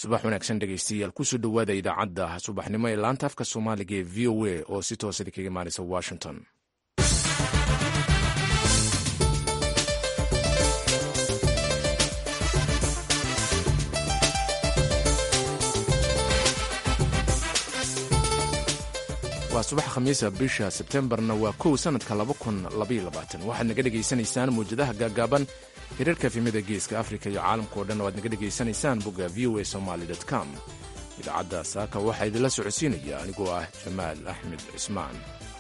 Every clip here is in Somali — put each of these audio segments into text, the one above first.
subax wanaagsan dhegeystayaal kusoo dhowaada idaacadda subaxnimo ee laanta afka soomaaliga ee v o a oo si toosada kaga imaanaysa washington waa subax khamiisa bisha sebtembarna waa kow sanadka waxaad naga dhegaysanaysaan muwjadaha gaagaaban hirarka efimada geeska afrika iyo caalamkao dhan oo aad naga dhegaysanaysaan bogga v o a somaly com idaacadda saaka waxaa idinla socodsiinaya anigoo ah jamaal axmed cismaan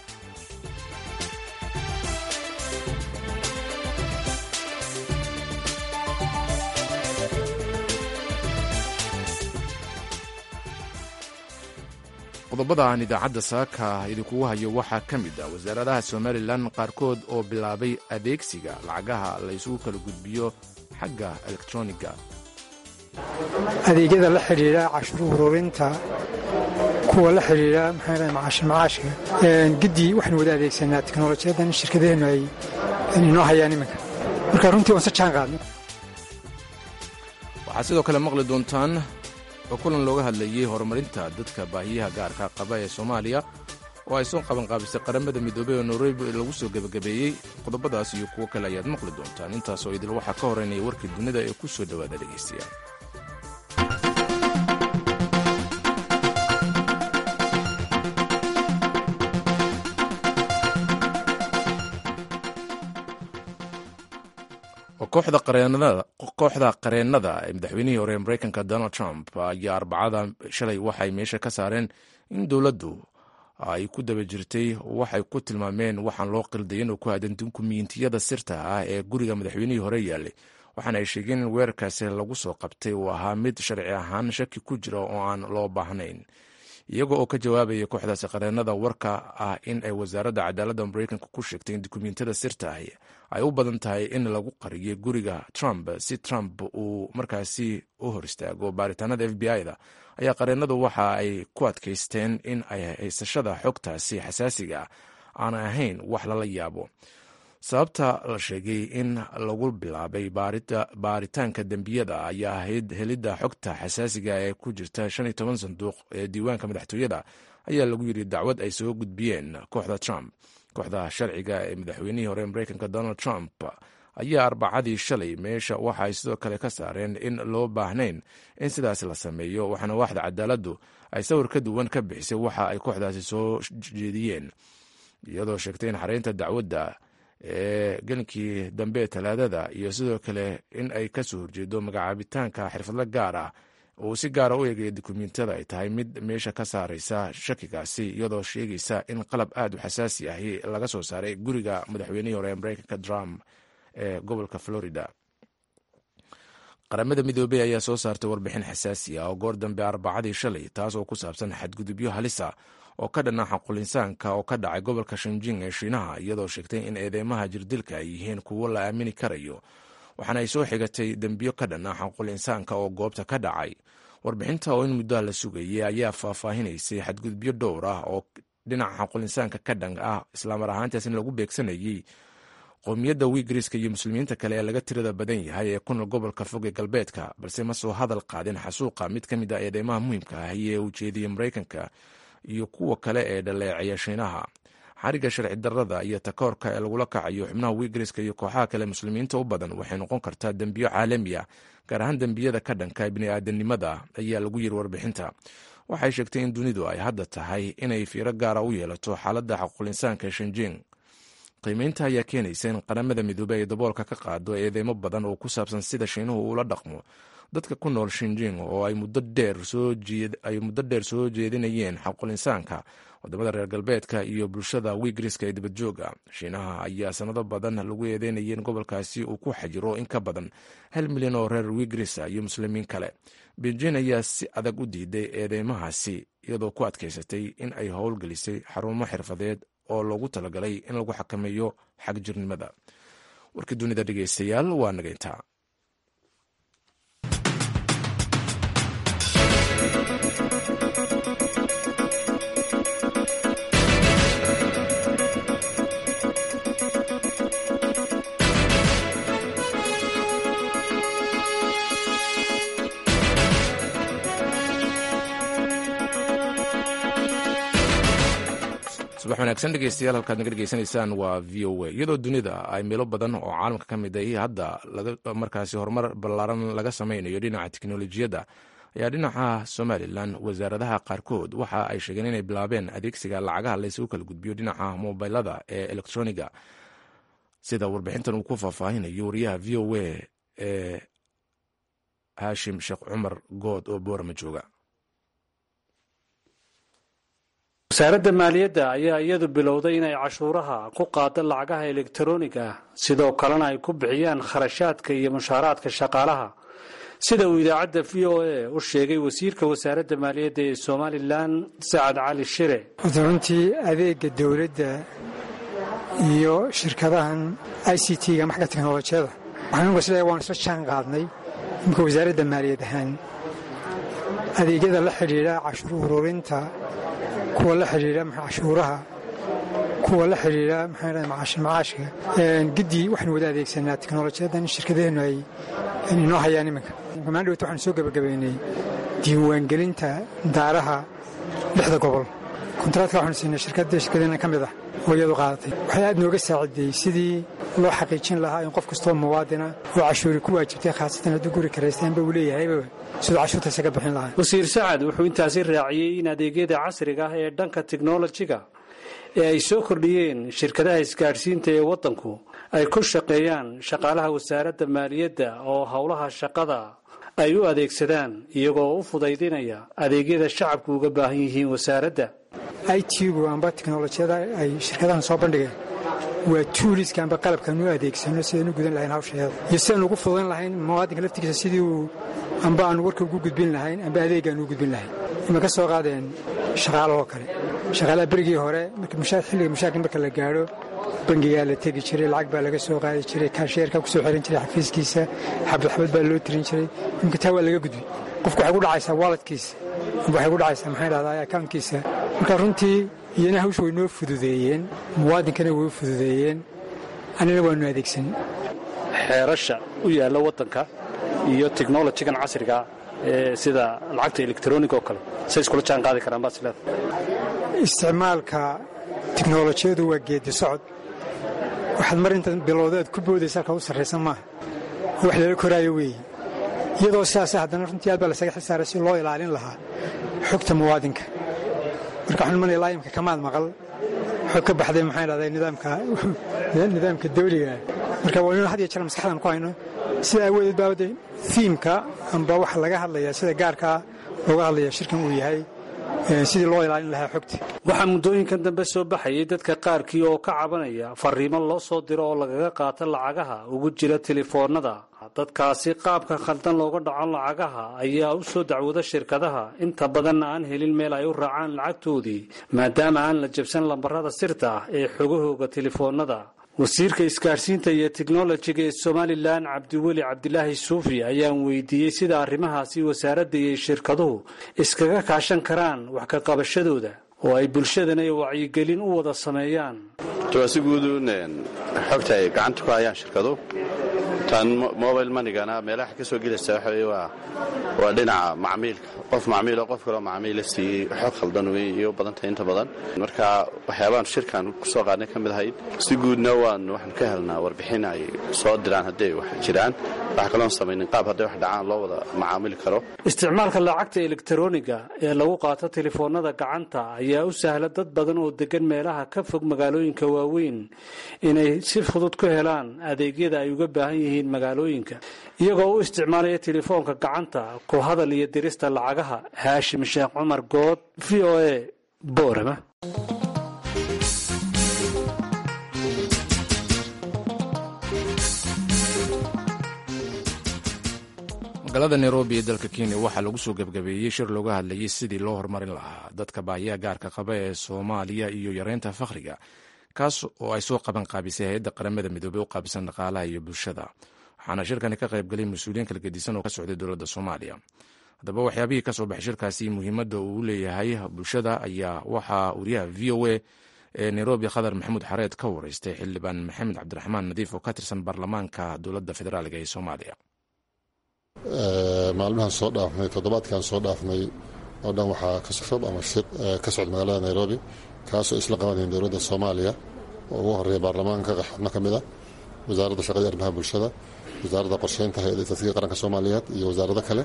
qodobada aan idaacadda saaka idinkugu hayo waxaa ka mid ah wasaaradaha somalilan qaarkood oo bilaabay adeegsiga lacagaha la ysugu kala gudbiyo xagga elektroniga adeegyada la xidhiidha cashuur ururinta kuwa la xidhiidha macaashka giddi waxaynu wada adeegsanaa teknolojiyadan shirkadaheennu ay inoo hayaan iminka marka runtii waan se jaan qaadnay waxaad sidoo kale maqli doontaan oo kulan looga hadlayey horumarinta dadka baahiyaha gaarka qaba ee soomaaliya oo ay soo qabanqaabisay qaramada midoobey oo nairobi lagu soo gebagabeeyey qodobadaas iyo kuwo kale ayaad maqli doontaan intaasoo idil waxaa ka horeynaya warkii dunida ee ku soo dhowaada dhegaystayaal kooxda qareennada ee madaxweynihii hore ee mareykanka donald trump ayaa arbacada shalay waxay meesha ka saareen in dowladdu ay ku daba jirtay waxay ku tilmaameen waxaan loo qildayin oo ku aadan dukumiyintiyada sirta ah ee guriga madaxweynihii hore yaallay waxaana ay sheegeen in weerarkaasi lagu soo qabtay uu ahaa mid sharci ahaan shaki ku jira oo aan loo baahnayn iyaga oo ka jawaabaya kooxdaasi qareennada warka ah in ay wasaaradda cadaaladda mareykanka ku sheegtay in dukumiintiyada sirta ahi ay u badan tahay in lagu qariyay guriga trump si trump uu markaasi u hor istaago baaritaanada f b i-da ayaa qareennadu waxa ay ku adkaysteen in ay haysashada xogtaasi xasaasiga aan ahayn wax lala yaabo sababta la sheegay in lagu bilaabay baaritaanka dembiyada ayaa ahayd helidda xogta xasaasiga ee ku jirta shan iyo toban sanduuq ee diiwaanka madaxtooyada ayaa lagu yidhi dacwad ay soo gudbiyeen kooxda trump kooxda sharciga ee madaxweynihii hore mareykanka donald trump ayaa arbacadii shalay meesha waxa ay sidoo kale ka saareen in loo baahnayn in sidaas la sameeyo waxaana waaxda cadaaladdu ay sawir ka duwan ka bixisay waxa ay kooxdaasi soo jeediyeen iyadoo sheegtay in xareynta dacwadda ee gelinkii dambe talaadada iyo sidoo kale in ay ka soo horjeedo magacaabitaanka xirfadlo gaar ah uu si gaara u eegaya dukumiintiyada ay tahay mid meesha ka saaraysa shakigaasi iyadoo sheegaysa in qalab aad u xasaasi ahi laga soo saaray guriga madaxweynihii hore ee mareykanka trump ee gobolka florida qaramada midoobey ayaa soo saartay warbixin xasaasi ah oo goor dambe arbacadii shalay taas oo ku saabsan xadgudubyo halisa oo ka dhanna xaqulinsaanka oo ka dhacay gobolka shanjing ee shiinaha iyadoo sheegtay in eedeymaha jirdilka ay yihiin kuwo la aamini karayo waxaana ay soo xigatay dembiyo ka dhanna xaqul insaanka oo goobta ka dhacay warbixinta oo in muddoa la sugayay ayaa faahfaahinaysay xadgudubyo dhowr ah oo dhinaca xaqul insaanka ka dhan ah islaamar ahaantaas in lagu beegsanayay qowmiyadda wiigriska iyo muslimiinta kale ee laga tirada badan yahay ee ku nool gobolka fog ee galbeedka balse ma soo hadal qaadin xasuuqa mid ka mid ah eedeymaha muhiimka ah ee uu jeediyey mareykanka iyo kuwa kale ee dhaleecaya shiinaha xariga sharci darrada iyo takoorka ee lagula kacayo xubnaha wiigriska iyo kooxaha kale muslimiinta u badan waxay noqon kartaa dembiyo caalami ah gaar ahaan dembiyada ka dhanka bini'aadanimada ayaa lagu yiri warbixinta waxay sheegtay in dunidu ay hadda tahay inay fiiro gaara u yeelato xaaladda xaqulinsaanka ee shanjing qiimeynta ayaa keenaysa in qaramada midoobe ay daboolka ka qaado eedeymo badan oo ku saabsan sida shiinuhu uula dhaqmo dadka ku nool shinjing oo ay muddo dheer soo jeedinayeen xaqulinsaanka wadamada reer galbeedka iyo bulshada wiigriska ee dibadjooga shiinaha ayaa sanado badan lagu eedeynayay in gobolkaasi uu ku xajiro in ka badan hal milyan oo reer wiigrisa iyo muslimiin kale beijing ayaa si adag u diiday eedeymahaasi iyadoo ku adkaysatay in ay howlgelisay xarumo xirfadeed oo loogu talagalay in lagu xakameeyo xagjirnimada warkii dunida dhegeystayaal waa nageyntaa subax wanaagsan dhegeystayaal halkaad naga dhegeysanaysaan waa v o a iyadoo dunida ay meelo badan oo caalamka ka mid ay hadda markaasi horumar ballaaran laga sameynayo dhinaca teknolojiyadda ayaa dhinaca somalilan wasaaradaha qaarkood waxa ay sheegeen inay bilaabeen adeegsiga lacagaha laysugu kala gudbiyo dhinaca mobilada ee elektroniga sida warbixintan uu ku faahfaahinayo wariyaha v o a ee haashim sheekh cumar good oo boorama jooga wasaaradda maaliyadda ayaa iyadu bilowday inay cashuuraha ku qaado lacagaha elektaroniga ah sidoo kalena ay ku bixiyaan kharashaadka iyo mushaaraadka shaqaalaha sida uu idaacadda v o a u sheegay wasiirka wasaaradda maaliyadda ee somalilan sacad cali shire runtii adeega dowladda iyo shirkadahan i c t-ga maxka teknolojiyada waxaan isle waan isla jaan qaadnay imika wasaaradda maaliyad ahaan adeegyada la xidhiidha cashuur ururinta kuwa la xidhiidha cashuuraha kuwa la xidhiidha maxaa macaashka giddi waxaanu wada adeegsanaa teknolojiyadan shirkadaheennu ay inoo hayaan iminka maandhowta waxaanu soo gebagabaynay diiwaangelinta daaraha lixda gobol kontaraatka waxaanu siinay shirkadda shirkadeena ka mid ah oo iyadu qaadatay waxay aad nooga saaciday sidii loo xaqiijin lahaa in qof kastoo muwaadina oo cashuuri ku waajibtay khaasatan hadduu guri karaystaanba uu leeyahayba siduu cashuurtaisa ka bixin lahaa wasiir sacad wuxuu intaasi raaciyey in adeegyada casriga ah ee dhanka teknolojiga ee ay soo kordhiyeen shirkadaha isgaadhsiinta ee waddanku ay ku shaqeeyaan shaqaalaha wasaaradda maaliyadda oo howlaha shaqada ay u adeegsadaan iyagoo u fudaydinaya adeegyada shacabku uga baahan yihiin wasaaradda i t-gu amba teknolojiyada ay shirkadahan soo bandhigeen waa tuuliska amba qalabkaan u adeegsano sidaan u gudan lahayn hawsheeda iyo sidaan ugu fudayn lahayn muwaadinka laftigiisa sidii uu amba aanu warka ugu gudbin lahayn amba adeegaan ugu gudbin lahayn ima ka soo qaadeen shaqaalahoo kale shaqaalaha berigii hore xilliga mushaakil marka la gaadho bangigaa la tegi jiray lacag baa laga soo qaadi jiray kaasheerkaa kusoo xiran jiray xafiiskiisa xabad xabad baa loo tirin jiray imika taa waa laga gudbi qofku waxay ku dhacaysaa waaladkiisa amba waxay ku dhacaysaa maxay dhahdaa akawnkiisa marka runtii iyana hawsha way noo fududeeyeen muwaadinkana way u fududeeyeen annina waanu adeegsan xeerasha u yaalla waddanka iyo teknolojigan casriga ee sida lacagta elektroniga oo kale say iskula jaan qaadi karaan baad isleeda isticmaalka teknolojiyadu waa geedi socod waxaad mar intaad bilowdeed ku boodaysa halkaa u sarraysan maaha wax lala koraayo weeye iyadoo sidaas haddana runtii aad baa lasaga xilsaaray si loo ilaalin lahaa xogta muwaadinka marka waxaan imanaya laayimka kamaad maqal xog ka baxday maxaan dhahday nidaamka dawliga marka waa inu had iyo jeer maskaxdan ku hayno sida aawadeed baabade fiimka amba waxa laga hadlaya sida gaarkaa looga hadlaya shirkan uu yahay sidii loo ilaalin lahaa xogta waxaa muddooyinkan dambe soo baxayay dadka qaarkii oo ka cabanaya fariimo loo soo diro oo lagaga qaato lacagaha ugu jira telefoonnada dadkaasi qaabka khaldan looga dhaco lacagaha ayaa u soo dacwooda shirkadaha inta badanna aan helin meel ay u raacaan lacagtoodii maadaama aan la jabsan lambarada sirta ah ee xogahooga telefoonnada wasiirka isgaadhsiinta iyo teknolojiga ee somalilan cabdiweli cabdilaahi suufi ayaan weydiiyey sida arrimahaasi wasaaradda iyo shirkaduhu iskaga kaashan karaan wax ka qabashadooda oo ay bulshadana wacyigelin u wada sameeyaan si guuduun xogta ay gacanta ku hayaan shirkadu tan mobile manigana meelaha ka soo gelaysa waxa wey waa waa dhinaca macmiilka qof macmiilo qof kaloo macmiila siiyey xog khaldan wey iyo u badantahay inta badan marka waxyaabaan shirkan kusoo qaadnay ka mid ahayd si guudna waan waxaan ka helnaa warbixin ay soo diraan hadday wax jiraan waxa kaloon samaynin qaab hadday wax dhacaan loo wada macaamili karo isticmaalka lacagta elektaroniga ee lagu qaato telefoonnada gacanta ayaa u sahla dad badan oo degan meelaha ka fog magaalooyinka waaweyn inay si fudud ku helaan adeegyada ay uga baahan yihiin magaalooyinka iyagoo u isticmaalaya telefoonka gacanta ku hadal iyo dirista lacagaha haashim sheekh cumar good v o a boorama magaalada nairobi ee dalka kenya waxaa lagu soo gebgabeeyey shir looga hadlayay sidii loo horumarin lahaa dadka baahiyaha gaarka qaba ee soomaaliya iyo yareynta fakhriga kaas oo ay soo qaban qaabisay hay-adda qaramada midoobey u qaabisan dhaqaalaha iyo bulshada waxaana shirkani ka qayb galay mas-uuliyiin kala gedisan oo ka socday dowladda soomaaliya haddaba waxyaabihii ka soo baxay shirkaasi muhiimadda uu leeyahay bulshada ayaa waxaa wariyaha v o a ee nairobi khadar maxamuud xareed ka wareystay xildhibaan maxamed cabdiraxmaan nadiif oo ka tirsan baarlamaanka dowladda federaaliga ee soomaaliya maalmahan soo dhaafnay toddobaadkan soo dhaafnay oo dhan waxaa ka shub ama shir ka socda magaalada nairobi kaasoo isla qabanayeen dowladda soomaaliya oo ugu horeeya baarlamaanka xubno ka mid a wasaaradda shaqada arrimaha bulshada wasaaradda qorsheynta hay-adda istaatiga qaranka soomaaliyeed iyo wasaarado kale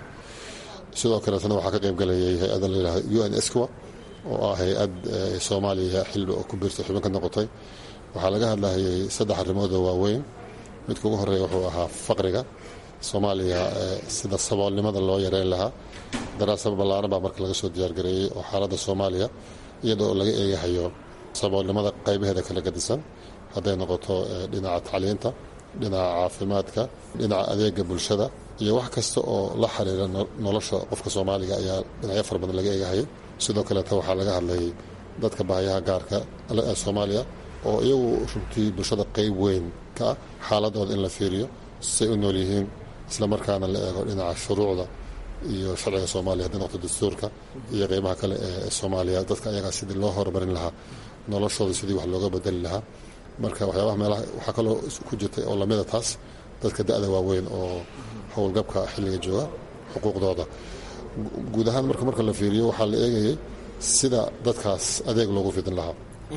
sidoo kaleetana waxaa ka qaybgalayay hay-adda la yidhahda u n esqua oo ah hay-ad soomaaliya xilli oo ku biirtay xubin ka noqotay waxaa laga hadlayay saddex arrimoodoo waaweyn midka ugu horeeya wuxuu ahaa faqriga soomaaliya sida saboolnimada loo yareyn lahaa daraasad ballaaran baa marka laga soo diyaargareeyey oo xaaladda soomaaliya iyadoo laga eegahayo saboolnimada qaybaheeda kala gadisan hadday noqoto dhinaca tacliinta dhinaca caafimaadka dhinaca adeega bulshada iyo wax kasta oo la xiriira nolosha qofka soomaaliga ayaa dhinacyo fara badan laga eegahayay sidoo kaleeta waxaa laga hadlayay dadka baahiyaha gaarka ee soomaaliya oo iyagu runtii bulshada qayb weyn ka ah xaaladooda in la fiiriyo say u nool yihiin isla markaana la eego dhinaca shuruucda iyo sharciga soomaaliya hadday noqoto dastuurka iyo qeybaha kale ee soomaaliya dadka ayagaa sidii loo horumarin lahaa noloshooda sidii wax looga bedeli lahaa marka waxyaabaha meelaha waxaa kaloo ku jirtay oo lamida taas dadka da-da waaweyn oo howlgabka xilliga jooga xuquuqdooda guud ahaan marka marka la fiiriyo waxaa la eegayay sida dadkaas adeeg loogu fidin lahaa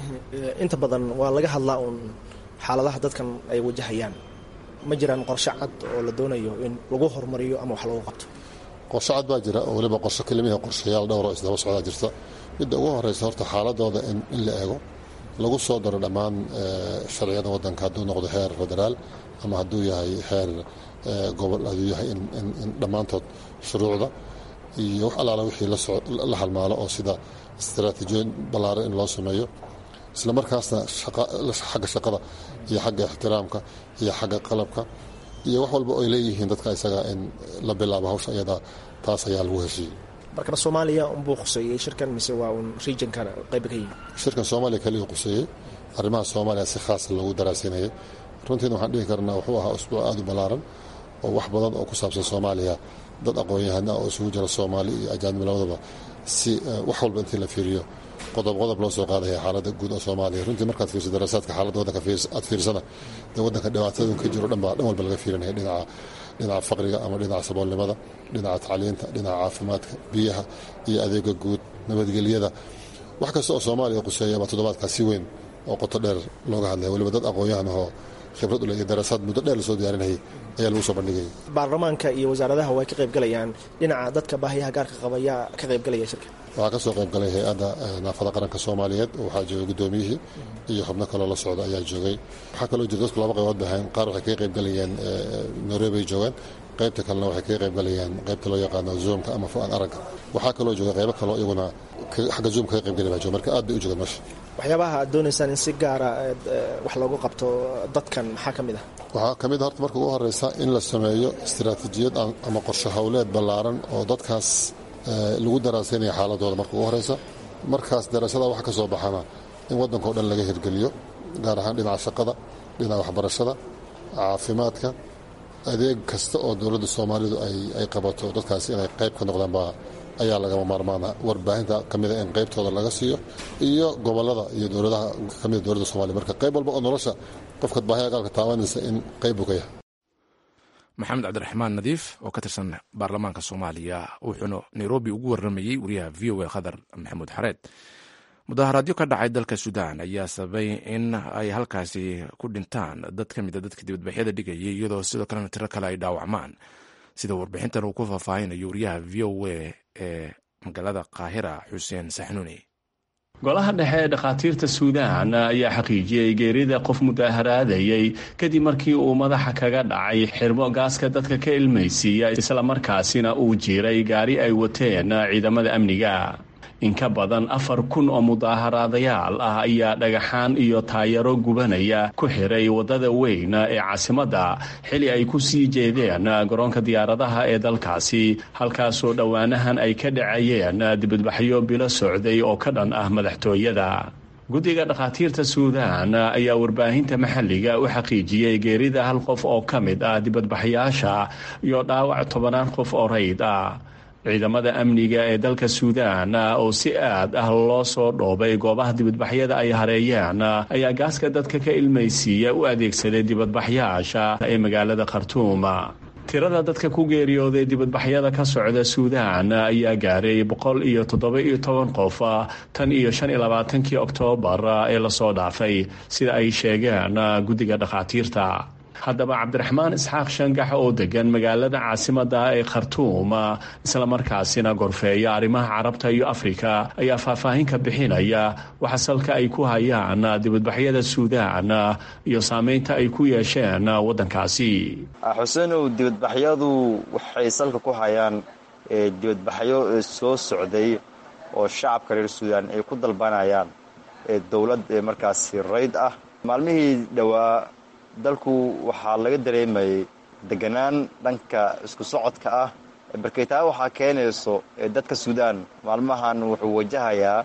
inta badan waa laga hadlaa uun xaaladaha dadkan ay wajahayaan ma jiraan qorshe cad oo la doonayo in lagu horumariyo ama wax lagu qabto qorshe cad baa jira oo weliba qorshe kelimihi qorshayaal dhowr oo isdaba socdaa jirta midda ugu horeysa horta xaaladooda in la eego lagu soo daro dhammaan sharciyada wadanka hadduu noqdo heer federaal ama hadduu yahay heer gobol hadduu yahay in dhammaantood shuruucda iyo wax allaala wixii la halmaalo oo sida istaraatiijiyoyin ballaaran in loo sameeyo isla markaasna xagga shaqada iyo xagga ixtiraamka iyo xagga qalabka iyo wax walba oy leeyihiin dadka isaga in la bilaabo hawsha iyada taas ayaa lagu heshiiyey markana soomaaliya unbuu khuseeyey shirkan mise waa uun regionkan qayba ka yihin shirkan soomaaliya kaliya khuseeyey arrimaha soomaaliya si khaasa loogu daraasinayay runtiina waxaan dhihi karnaa wuxuu ahaa usbuuc aada u ballaaran oo wax badan oo ku saabsan soomaaliya dad aqoon-yahana oo isugu jira soomaali iyo ajaanib labadaba si wax walba intii la fiiriyo qodob qodob loo soo qaadaya xaaladda guud oo soomaaliya runtii markaad fiirso daraasaadka xaaladda waddanka aad fiirsana dee waddanka dhibaatadun ka jiro dhan baa dhan walba laga fiirinaya dhinaca dhinaca faqriga ama dhinaca saboolnimada dhinaca tacliinta dhinaca caafimaadka biyaha iyo adeega guud nabadgelyada wax kasta oo soomaaliya quseeya baa toddobaadkaas si weyn oo qoto dheer looga hadlaya weliba dad aqoon-yahan ahoo khibrad ule iyo daraasaad muddo dheer lasoo diyaarinayay ayaa lagu soo bandhigayay baarlamaanka iyo wasaaradaha way ka qaybgalayaan dhinaca dadka baahiyaha gaarka qaba yaa ka qaybgalaya shirka waxaa ka soo qaybgalay hay-adda naafada qaranka soomaaliyeed oo waxaa joogay guddoomiyihii iyo xubno kaloo la socda ayaa joogay waxaa kaloo jira dadku laba qaybood bahayn qaar waxay kaga qaybgalayeen nairobi ay joogaan qaybta kalena waxay kaga qaybgalayeen qaybta loo yaqaano zoomka ama fu-aan aragga waxaa kaloo jooga qaybo kaloo iyaguna xagga zoom kaga qaybgali baa jooga marka aad bay u joogeen meesha waxyaabaha aad doonaysaan in si gaara wax loogu qabto dadkan maxaa ka mid ah waxaa ka mid a horta marka ugu horeysa in la sameeyo istaraatiijiyad ama qorshe howleed ballaaran oo dadkaas lagu daraasaynaya xaaladooda marka ugu horeysa markaas daraasada wax ka soo baxana in waddankao dhan laga hirgeliyo gaar ahaan dhinaca shaqada dhinaca waxbarashada caafimaadka adeeg kasta oo dowladda soomaalidu ay qabato dadkaasi inay qayb ka noqdaan baa ayaa lagama maarmaana warbaahinta ka mida in qaybtooda laga siiyo iyo gobolada iyo dowladaha ka mida dowladda soomaliya marka qayb walba oo nolosha qofka baahiya gaalka taabanaysa in qayb buu ka yahay maxamed cabdiraxmaan nadiif oo ka tirsan baarlamaanka soomaaliya wuxuuna nairobi ugu waramayey wariyaha v o a khadar maxamuud xareed mudaharaadyo ka dhacay dalka suudaan ayaa sababay in ay halkaasi ku dhintaan dad ka mida dadka dibadbaxyada dhigayay iyadoo sidoo kalena tiro kale ay dhaawacmaan sida warbixintan uu ku faahfaahinayo wariyaha v o a ee magaalada qaahira xuseen saxnuuni golaha dhexe ee dhakhaatiirta suudaan ayaa xaqiijiyey geerida qof mudaaharaadayey kadib markii uu madaxa kaga dhacay xirmo gaaska dadka ka ilmaysiiya islamarkaasina uu jiiray gaari ay wateen ciidamada amniga in ka badan afar kun oo mudaaharaadayaal ah ayaa dhagaxaan iyo taayaro gubanaya ku xiray waddada weyn ee caasimadda xili ay ku sii jeedeen garoonka diyaaradaha ee dalkaasi halkaasoo dhowaanahan ay ka dhacayeen dibadbaxyo bilo socday oo ka dhan ah madaxtooyada guddiga dhakhaatiirta suudaan ayaa warbaahinta maxalliga u xaqiijiyey geerida hal qof oo ka mid ah dibadbaxyaasha iyo dhaawac tobanaan qof oo rayd ah ciidamada amniga ee dalka suudaan oo si aad ah loo soo dhoobay goobaha dibadbaxyada ay hareeyeen ayaa gaaska dadka ka ilmaysiiya u adeegsaday dibadbaxyaasha ee magaalada khartuum tirada dadka ku geeriyooday dibadbaxyada ka socda suudaan ayaa gaaray boqol iyo toddoba iyo toban qof tan iyo shan iyo labaatankii oktoobar ee lasoo dhaafay sida ay sheegeen guddiga dhakhaatiirta haddaba cabdiraxmaan isxaaq shangax oo degan magaalada caasimada ee khartuum islamarkaasina gorfeeya arrimaha carabta iyo afrika ayaa faahfaahin ka bixinaya waxa salka ay ku hayaan dibadbaxyada suudaan iyo saameynta ay ku yeesheen waddankaasi xuseenow dibadbaxyadu waxay salka ku hayaan dibadbaxyo soo socday oo shacabka reer suudaan ay ku dalbanayaan dowlad markaasi rayd ah maalmihii dhowaa dalku waxaa laga dareemayay deganaan dhanka isku socodka ah barkeytaa waxaa keenayso dadka suudaan maalmahan wuxuu wajahayaa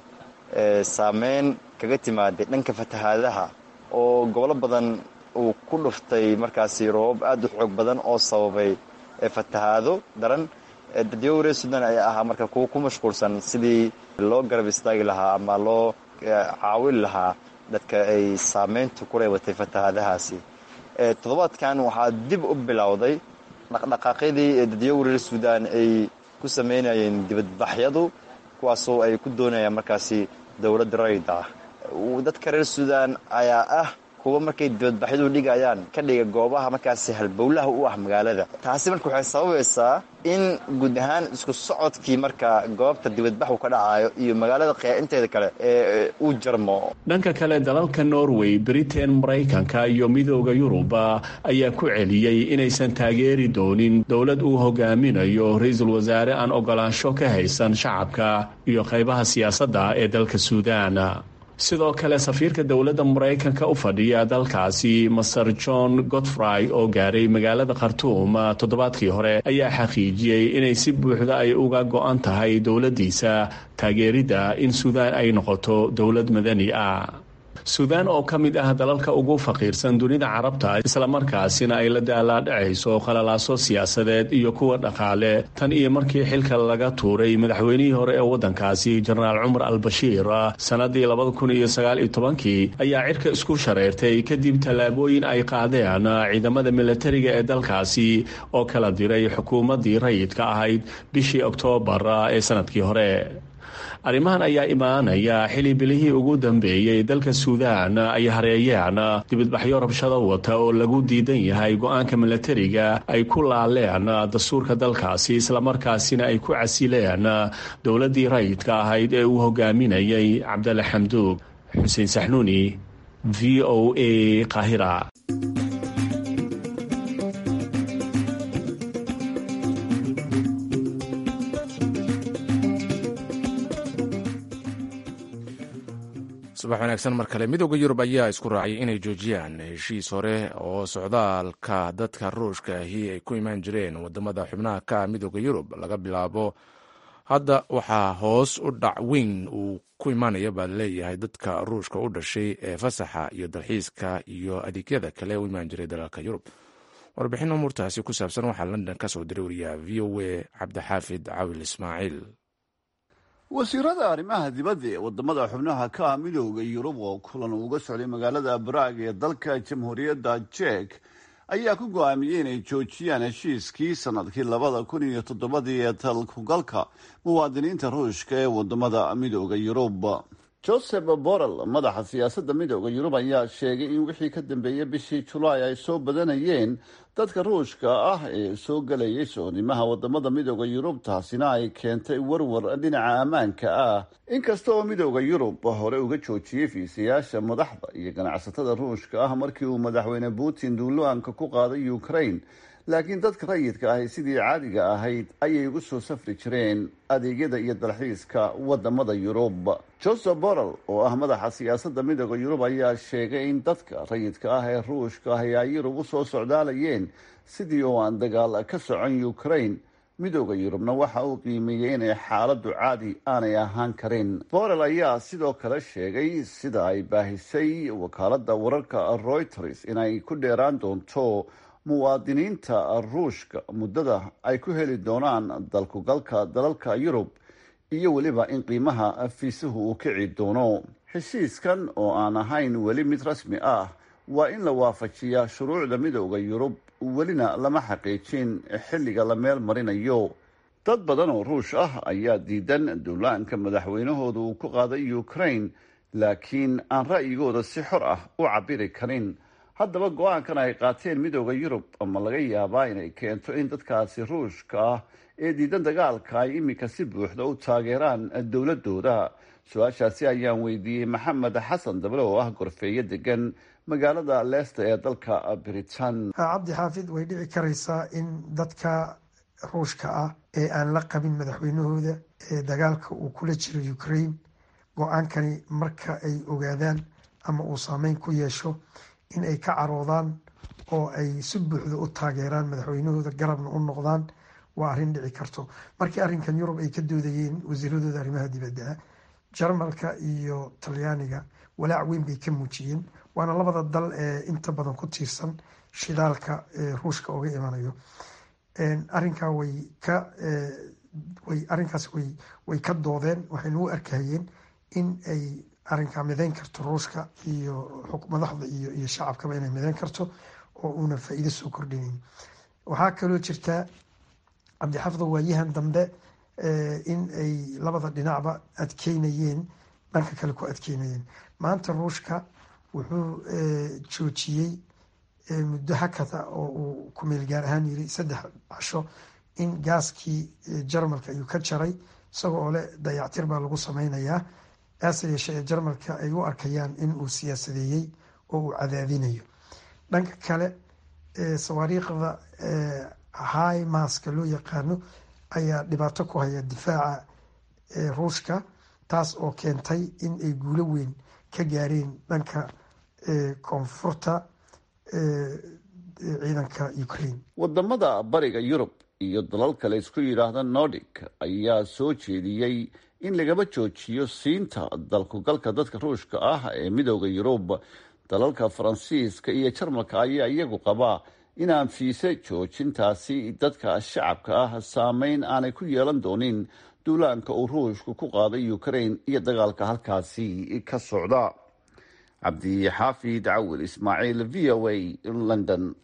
saameyn kaga timaaday dhanka fatahaadaha oo gobolo badan uu ku dhuftay markaasi roobab aad u xoog badan oo sababay fatahaado daran dadyo reer suudaan ayaa ahaa marka kuwa ku mashquulsan sidii loo garab istaagi lahaa ama loo caawin lahaa dadka ay saameyntu ku reebatay fatahaadahaasi toddobaadkan waxaa dib u bilowday dhaqdhaqaaqyadii dadyow reer suudaan ay ku sameynayeen dibadbaxyadu kuwaasoo ay ku doonayaan markaasi dowladda rayid ah dadka reer suudaan ayaa ah kuwa markay dibadbaxyadu dhigayaan ka dhiga goobaha markaasi halbowlaha u ah magaalada taasi marka waxay sababaysaa in guud ahaan isku socodkii marka goobta dibadbaxu ka dhacayo iyo magaalada inteeda kale ee uu jarmo dhanka kale dalalka norway britain maraykanka iyo midooda yuruba ayaa ku celiyey inaysan taageeri doonin dowlad uu hogaaminayo ra-iisul wasaare aan ogolaansho ka haysan shacabka iyo qaybaha siyaasadda ee dalka suudaan sidoo kale safiirka dowladda maraykanka u fadhiya dalkaasi master john godfrey oo gaaray magaalada khartuum toddobaadkii hore ayaa xaqiijiyey inay si buuxda ay uga go-an tahay dowladdiisa taageeridda in suudaan ay noqoto dowlad madani ah suudaan oo ka mid ah dalalka ugu faqiirsan dunida carabta islamarkaasina ay la daalaadhacayso khalalaaso siyaasadeed iyo kuwa dhaqaale tan iyo markii xilka laga tuuray madaxweynihii hore ee waddankaasi jenaraal cumar al-bashiir sannadii labada kun iyo sagaal iyo tobankii ayaa cirka isku shareertay kadib tallaabooyin ay qaadeen ciidamada milatariga ee dalkaasi oo kala diray xukuumaddii rayidka ahayd bishii oktoobar ee sanadkii hore arrimahan ayaa imaanaya xili bilihii ugu dambeeyey dalka suudaan ay hareeyeen dibadbaxyo rabshado wata oo lagu diidan yahay go-aanka milatariga ay ku laaleen dastuurka dalkaasi islamarkaasina ay ku casileen dowladdii rayidka ahayd ee uu hogaaminayay cabdalla xamduug xuseen saxnuuni v o a qaahira subax wanaagsan mar kale midooda yurub ayaa isku raacay inay joojiyaan heshiis hore oo socdaalka dadka ruushka ahi ay ku imaan jireen wadamada xubnaha ka midooda yurub laga bilaabo hadda waxaa hoos u dhac weyn uu ku imaanaya baa laleeyahay dadka ruushka u dhashay ee fasaxa iyo dalxiiska iyo adeegyada kale u imaan jiray dalalka yurub warbixin umuurtaasi ku saabsan waxaa london ka soo diray wariyaha v o a cabdixaafid cawil ismaaciil wasiirada arrimaha dibadda ee wadamada xubnaha ka ah midooda yurub oo kulan uga socday magaalada baraag ee dalka jamhuuriyadda jek ayaa ku go-aamiyey inay joojiyaan heshiiskii sanadkii labada kun iyo toddobadii ee talkugalka muwaadiniinta ruushka ee wadamada midooda yurub joseph borrell madaxa siyaasadda midooda yurub ayaa sheegay in wixii ka dambeeyey bishii julaay ay soo badanayeen dadka ruushka ah ee soo gelayay soonimaha wadamada midooda yurub taasina ay keentay warwar dhinaca ammaanka ah inkasta oo midooda yurub hore uga joojiyey fiisayaasha madaxda iyo ganacsatada ruushka ah markii uu madaxweyne putin duulaanka ku qaaday ukraine laakiin dadka rayidka ahi sidii caadiga ahayd ayay ugu soo safri jireen adeegyada iyo dalxiiska wadamada yurub joseph borrell oo ah madaxa siyaasadda midooda yurub ayaa sheegay in dadka rayidka ah ee ruushka ahi ay yurub usoo socdaalayeen sidii oo aan dagaal ka socon ukraine midooda yurubna waxa uu qiimeeyey inay xaaladdu caadi aanay ahaan karin borrell ayaa sidoo kale sheegay sida ay baahisay wakaaladda wararka reuters inay ku dheeraan doonto muwaadiniinta ruushka muddada ay ku heli doonaan dalkugalka dalalka yurub iyo weliba in qiimaha fiisuhu uu kici doono heshiiskan oo aan ahayn weli mid rasmi ah waa in la waafajiyaa shuruucda midooda yurub welina lama xaqiijin xilliga la meel marinayo dad badan oo ruush ah ayaa diidan duulaanka madaxweynahooda uu ku qaaday ukraine laakiin aan ra'yigooda si xor ah u cabiri karin haddaba go-aankan ay qaateen midooda yurub ama laga yaabaa inay keento in dadkaasi ruushka ah ee diidan dagaalka ay iminka si buuxda u taageeraan dowladooda su-aashaasi ayaan weydiiyey maxamed xasan dable oo ah gorfeeyo degan magaalada leesta ee dalka britain cabdi xaafid way dhici karaysaa in dadka ruushka ah ee aan la qabin madaxweynahooda ee dagaalka uu kula jiro ukraine go-aankani marka ay ogaadaan ama uu saameyn ku yeesho in ay ka caroodaan oo ay si buuxda u taageeraan madaxweynahooda garabna u noqdaan waa arrin dhici karto markii arrinkan yurub ay ka doodayeen wasiiradooda arrimaha dibadda jarmalka iyo talyaaniga walaac weyn bay ka muujiyeen waana labada dal ee inta badan ku tiirsan shidaalka ee ruushka oga imanayo arrinkaa way ka way arrinkaas way way ka doodeen waxayna u arkayeen in ay arrinkaa mideyn karto ruushka iyo madaxda iyo iyo shacabkaba inay mideyn karto oo uuna faa-iido soo kordhinayn waxaa kaloo jirtaa cabdixafdo waayahan dambe in ay labada dhinacba adkeynayeen dhanka kale ku adkeynayeen maanta ruushka wuxuu joojiyey muddo hakada oo uu kumeel gaar ahaan yiri saddex casho in gaaskii jarmalka ayuu ka jaray isagoo oo leh dayactir baa lagu sameynayaa aase yeeshee ee jarmalka ay u arkayaan in uu siyaasadeeyey oo uu cadaadinayo dhanka kale sawaariikhda high maska loo yaqaano ayaa dhibaato ku haya difaaca ruushka taas oo keentay in ay guulo weyn ka gaareen dhanka koonfurta ciidanka ukraine wadamada bariga yurub iyo dalal kale isku yidhaahda nordic ayaa soo jeediyey in lagaba joojiyo siinta dalkugalka dadka ruushka ah ee midooda yurub dalalka faransiiska iyo jarmalka ayaa iyagu qabaa inaan fiise joojintaasi dadka shacabka ah saameyn aanay ku yeelan doonin duulaanka uu ruushku ku qaaday ukraine iyo dagaalka halkaasi ka socda cabdixaafid cawil ismaaciil v o a london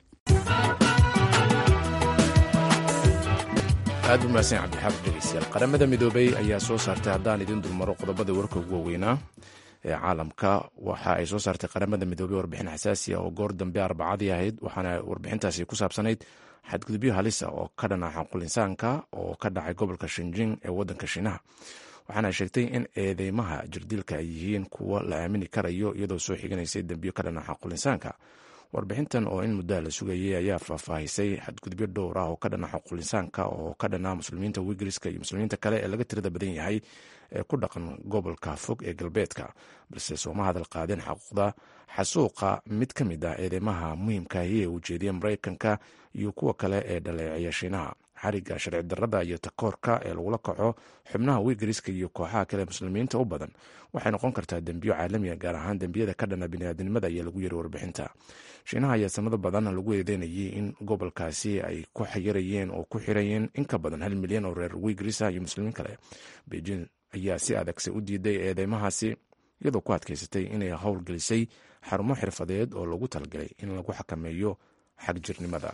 aad u mahadsan cabdixaafid dhegeystayaal qaramada midoobay ayaa soo saartay haddaan idin dulmaro qodobada warka ugu waaweynaa ee caalamka waxa ay soo saartay qaramada midoobey warbixin xasaasi ah oo goor dambe arbacadii ahayd waxaana warbixintaasi ku saabsanayd xadgudubyo halisa oo ka dhana xaqul insaanka oo ka dhacay gobolka shinjing ee wadanka shiinaha waxaana sheegtay in eedeymaha jirdilka ay yihiin kuwo la aamini karayo iyadoo soo xiganaysay dembiyo ka dhana xaqul insaanka warbixintan oo in muddaa la sugayay ayaa faahfaahisay xadgudubyo dhowr ah oo ka dhana xaqul insaanka oo ka dhana muslimiinta wigriska iyo muslimiinta kale ee laga tirada badan yahay ee ku dhaqan gobolka fog ee galbeedka balse sooma hadal qaadeen xaquuqda xasuuqa mid ka mid ah eedeymaha muhiimkaahi ee ujeediya maraykanka iyo kuwa kale ee dhaleeceeya shiinaha xariga sharci darada iyo takoorka ee lagula kaco xubnaha wigriska iyo kooxaha kale muslimiinta u badan waxay noqon kartaa dembiyo caalamiga gaar ahaan dembiyada ka dhana biniaadnimada ayaa lagu yiri warbixinta shiinaha ayaa sanado badan lagu eedeynayay in gobolkaasi ay ku xayirayeen oo ku xirayeen in ka badan hal milyan oo reer wigrisa iyo muslimiin kale beijing ayaa si adagse u diiday eedeymahaasi iyadoo ku adkaysatay inay howlgelisay xarumo xirfadeed oo lagu talagalay in lagu xakameeyo xagjirnimada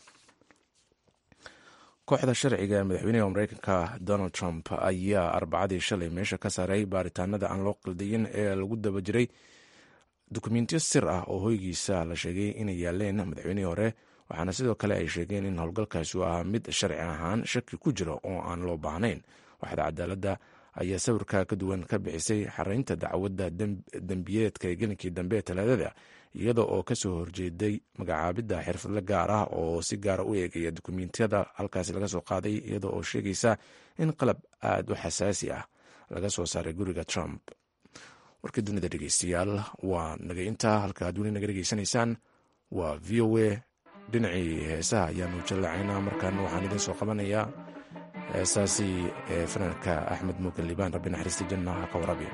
kooxda sharciga ee madaxweynaha mareykanka donald trump ayaa arbacadii shalay meesha ka saaray baaritaanada aan loo qaldayin ee lagu daba jiray dukumentiyo sir ah oo hoygiisa la sheegay inay yaaleen madaxweynihii hore waxaana sidoo kale ay sheegeen in howlgalkaasi uu ahaa mid sharci ahaan shaki ku jira oo aan loo baahnayn waxda cadaaladda ayaa sawirka ka duwan ka bixisay xaraynta dacwadda dembiyeedka ee gelinkii dambe ee talaadada iyada oo kasoo horjeeday magacaabidda xirfadle gaar ah oo si gaara u eegaya dukumentiyada halkaasi laga soo qaaday iyada oo sheegaysa in qalab aada u xasaasi ah laga soo saaray guriga trump warkii dunida dhegeystayaal waa naga intaa halka ad weli naga dhegeysanaysaan waa v o a dhinacii heesaha ayaanu jallacaynaa markaana waxaan idiin soo qabanayaa heesaasi ee fanaanka axmed muugan liibaan rabbi naxariista janna ha ka warabi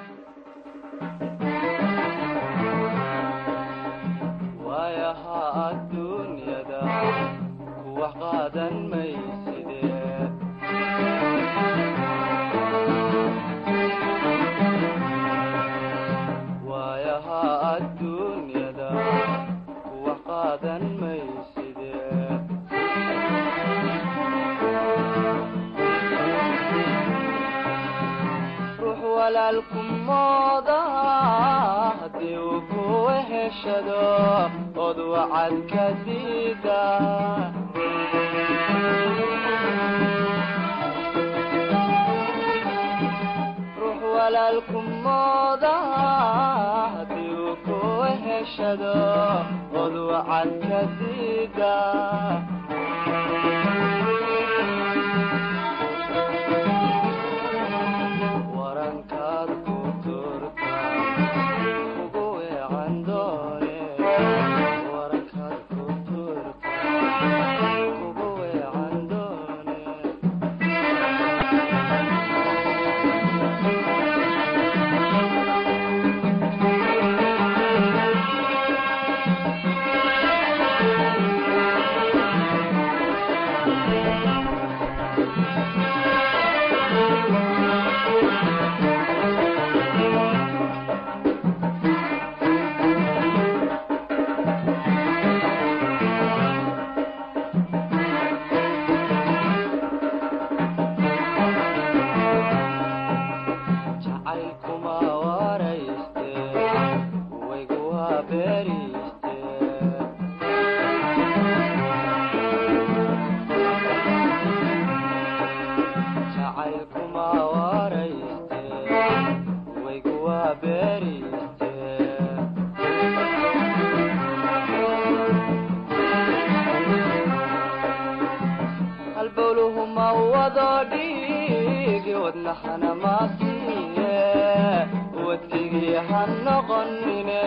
waayaha adduunyada kuwax qaadan mayside waayaha adduunyada walaalku mooda haddii uu ku weheshado od wacad ka diida ruux walaalku mooda haddii uu ku weheshado od wacad ka diida warankaad ku turta ugu weecan doone warankaad ku turta ugu weecan doone jacaylkuma warayste waygu waa beeriste jacaylkuma warayste waygu waa beeriste halbowluhu ma wado dhiigi wadnahana maasiiye wadkigii ha noqonine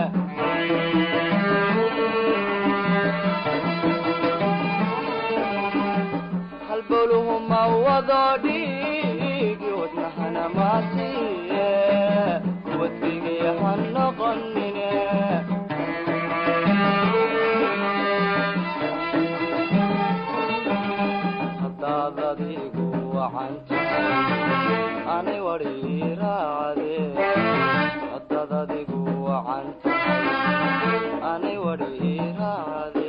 halbowluhu ma wado dhiigi wadnahana maasiiye wadkigii ha noqonine haddaad adigu wacan tahay anay wadhi raacde haddaad adigu wacan tahay anay wadhi raacde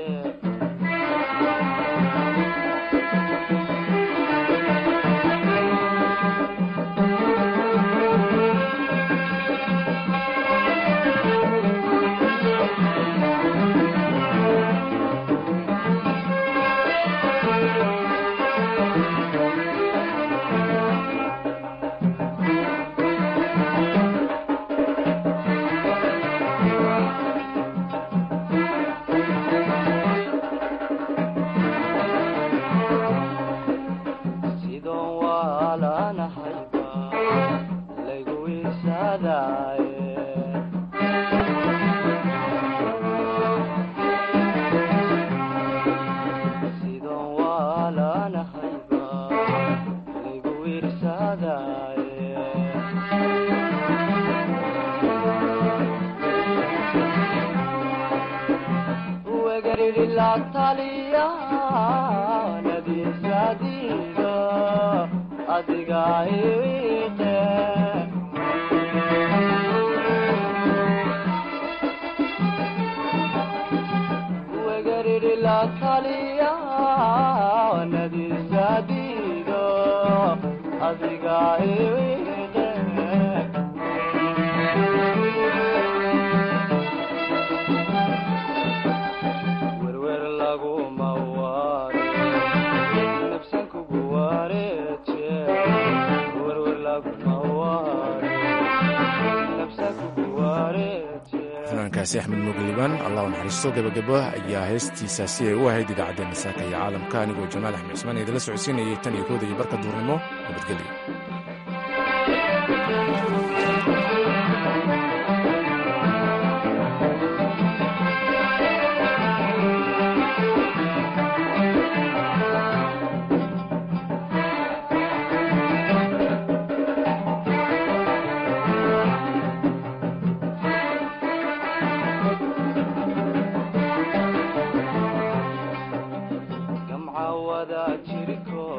sidoon waalanahayba laygu isadaaye sidoon waalanahayba laygu irsadaaye wegariri la taliya nadiisadiida adiga iwiite wegariri la taliya nadiisadiida adiga iwiite werwer laguma waare nafsan kugu wareeje werwer laguma waare nafsan kugu wareeje fanaankaasi axmed mugliban allah u naxariisto gebagabo ayaa heestiisa si ay u ahayd idaacaddeenna saaka iyo caalamka anigoo jamaal axmed cismaan idinla socodsiinayay tan iyo kooda iyo barka duurnimo nabadgelyo